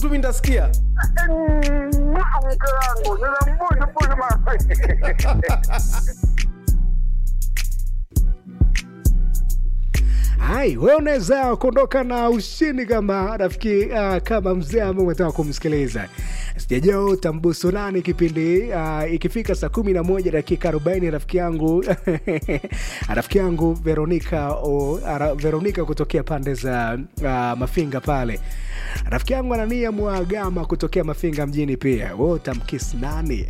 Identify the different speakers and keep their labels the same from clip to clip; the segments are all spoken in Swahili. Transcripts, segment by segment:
Speaker 1: tu mi nitasikia
Speaker 2: mke wangu ninambujubuju mama
Speaker 3: hai we unaweza kuondoka na ushindi kama rafiki uh, kama mzee ambaye umetaka kumsikiliza sijajua utambusu nani kipindi uh, ikifika saa kumi na moja dakika arobaini rafiki yangu rafiki yangu veronika o, ara, veronika kutokea pande za uh, mafinga pale rafiki yangu anania mwagama kutokea mafinga mjini pia we utamkisi nani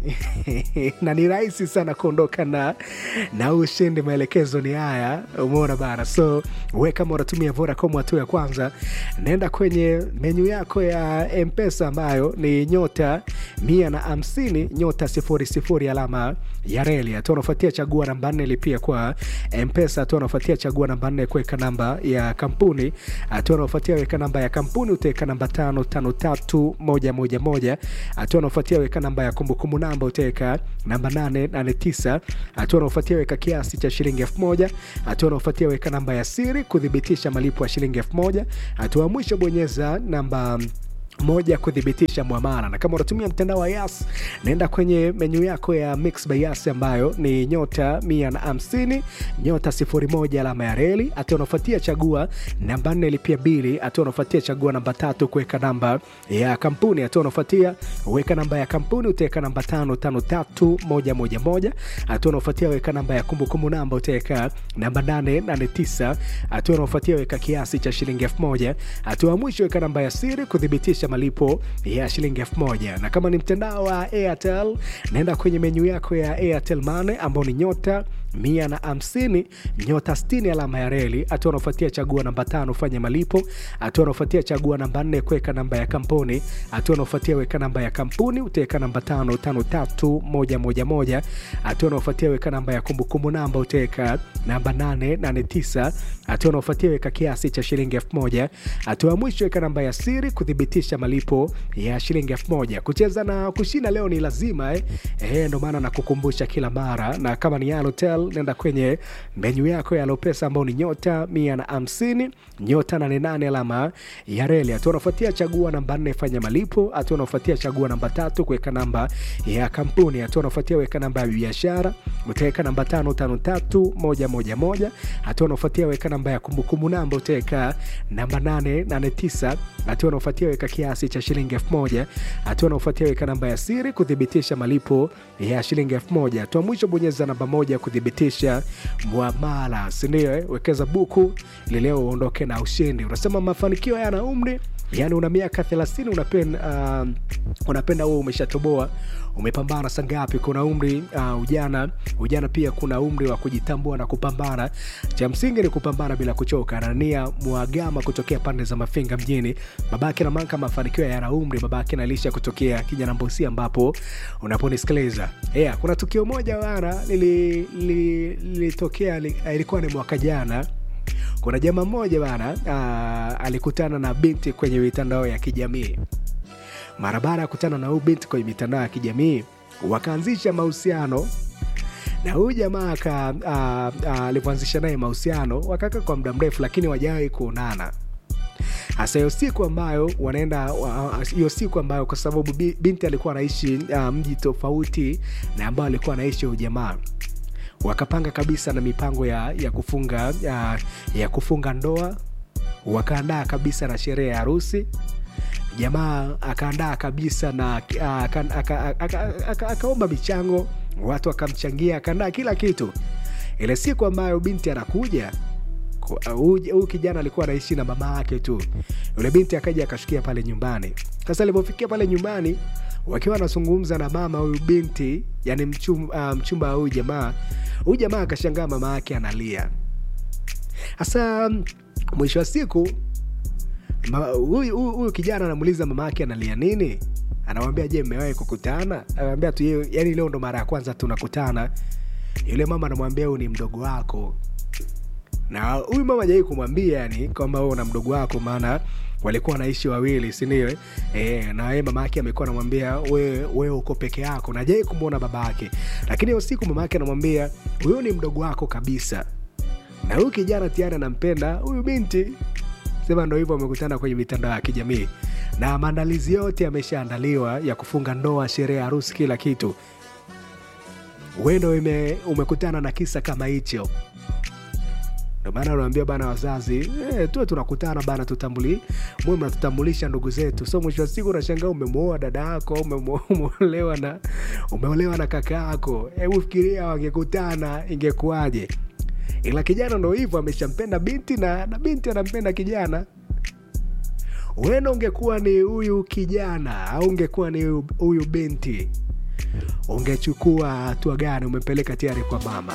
Speaker 3: na ni rahisi sana kuondoka na na ushindi maelekezo ni haya umeona bana so we kama unatumia vodacom hatua ya kwanza naenda kwenye menyu yako ya mpesa ambayo ni nyota mia na hamsini nyota sifuri sifuri alama ya reli hatua unafuatia chagua namba nne lipia kwa mpesa hatua unafuatia chagua namba nne kuweka namba ya kampuni hatua unafuatia weka namba ya kampuni utaweka namba tano tano tatu moja moja moja hatua unafuatia weka namba ya kumbukumbu namba utaweka namba nane nane tisa hatua unaofuatia weka kiasi cha shilingi elfu moja hatua unaofuatia weka namba ya siri kuthibitisha malipo ya shilingi elfu moja hatua ya mwisho bonyeza namba moja kuthibitisha mwamara na kama unatumia mtandao wa yas naenda kwenye menyu yako ya mix by yas ambayo ni nyota mia na hamsini nyota sifuri moja alama ya reli hatua unafuatia chagua namba nne lipia bili hatua unafuatia chagua namba tatu kuweka namba ya kampuni hatua unafuatia weka namba ya kampuni utaweka namba tano tano tatu moja moja moja hatua unafuatia weka namba ya kumbukumbu namba utaweka namba nane nane tisa hatua unafuatia weka kiasi cha shilingi elfu moja hatua ya mwisho weka namba ya siri kuthibitisha malipo ya shilingi elfu moja na kama ni mtandao wa airtel naenda kwenye menyu yako ya airtel mane ambao ni nyota mia na hamsini nyota stini alama ya reli hatua unaofuatia chagua namba tano fanya malipo hatua unaofuatia chagua namba nne kuweka namba ya kampuni hatua unaofuatia weka namba ya kampuni utaweka namba tano tano tatu moja moja moja hatua unaofuatia weka namba ya kumbukumbu namba utaweka namba nane nane tisa hatua unaofuatia weka kiasi cha shilingi elfu moja hatua ya mwisho weka namba ya siri kuthibitisha malipo ya shilingi elfu moja kucheza na kushinda leo ni lazima eh? Eh, ndo maana nakukumbusha kila mara na kama ni Yalotel nenda kwenye menyu yako ya Lopesa ambao ni nyota mia na hamsini nyota nane nane alama ya reli. Hatua unafuatia chagua namba nne fanya malipo. Hatua unafuatia chagua namba tatu kuweka namba ya kampuni. Hatua unafuatia weka namba ya biashara, utaweka namba tano tano tatu moja moja moja. Hatua unafuatia weka namba ya kumbukumbu namba, utaweka namba nane nane tisa. Hatua unafuatia weka kiasi cha shilingi elfu moja. Hatua unafuatia weka namba ya siri kuthibitisha malipo ya shilingi elfu moja. Hatua mwisho bonyeza namba moja kuthibitisha mwamala, sindio? Eh? Wekeza buku ili leo uondoke na ushindi. Unasema mafanikio yana umri, yani una miaka thelathini unapenda, uh, unapenda huo umeshatoboa umepambana sangapi kuna umri uh, ujana ujana pia kuna umri wa kujitambua na kupambana cha msingi ni kupambana bila kuchoka anania mwagama kutokea pande za mafinga mjini babake na manka mafanikio yana umri babake na lisha kutokea kijana mbosi ambapo unaponisikiliza yeah, kuna tukio moja wana lilitokea li, li, li, ilikuwa ni mwaka jana kuna jamaa mmoja bana uh, alikutana na binti kwenye mitandao ya kijamii mara baada ya kutana na huyu binti kwenye mitandao ya kijamii wakaanzisha mahusiano na huyu jamaa alivyoanzisha naye mahusiano wakakaa kwa muda mrefu lakini wajawahi kuonana hasa hiyo siku ambayo wanaenda hiyo siku ambayo kwa sababu binti alikuwa anaishi uh, mji tofauti na ambayo alikuwa anaishi huyu jamaa wakapanga kabisa na mipango ya, ya kufunga ya, ya kufunga ndoa wakaandaa kabisa na sherehe ya harusi jamaa akaandaa kabisa na akaomba michango watu wakamchangia akaandaa kila kitu ile siku ambayo binti anakuja huyu kijana alikuwa anaishi na mama yake tu yule binti akaja akashukia pale nyumbani sasa alipofikia pale nyumbani wakiwa wanazungumza na mama huyu binti yani mchum, uh, mchumba wa huyu jamaa huyu jamaa akashangaa mama yake analia hasa mwisho wa siku huyu kijana anamuuliza mama yake analia nini anamwambia je mmewahi kukutana anamwambia tu yani leo ndo mara ya kwanza tunakutana yule mama anamwambia huyu ni mdogo wako na huyu mama jai kumwambia yani kwamba wewe una mdogo wako maana walikuwa wanaishi wawili sindio e, na yeye mama yake amekuwa anamwambia wewe we uko peke yako na jai kumwona baba yake lakini hiyo siku mama yake anamwambia huyu ni mdogo wako kabisa na huyu kijana tayari anampenda huyu binti sema ndo hivyo wamekutana kwenye mitandao ya kijamii na maandalizi yote yameshaandaliwa ya kufunga ndoa sherehe ya harusi kila kitu wendo ume, umekutana na kisa kama hicho ndio maana unaambia bana wazazi eh, tuwe tunakutana bana tutambuli mwe mnatutambulisha ndugu zetu so mwisho wa siku unashangaa umemwoa dada yako umemo- umeolewa na umeolewa na kaka yako hebu fikiria wangekutana ingekuwaje ila kijana ndo hivyo ameshampenda binti na, na binti anampenda kijana wena ungekuwa ni huyu kijana au ungekuwa ni huyu- huyu binti ungechukua hatua gani umepeleka tayari kwa mama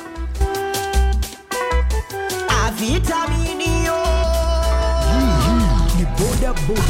Speaker 1: Avitaminio.
Speaker 4: ni boda boda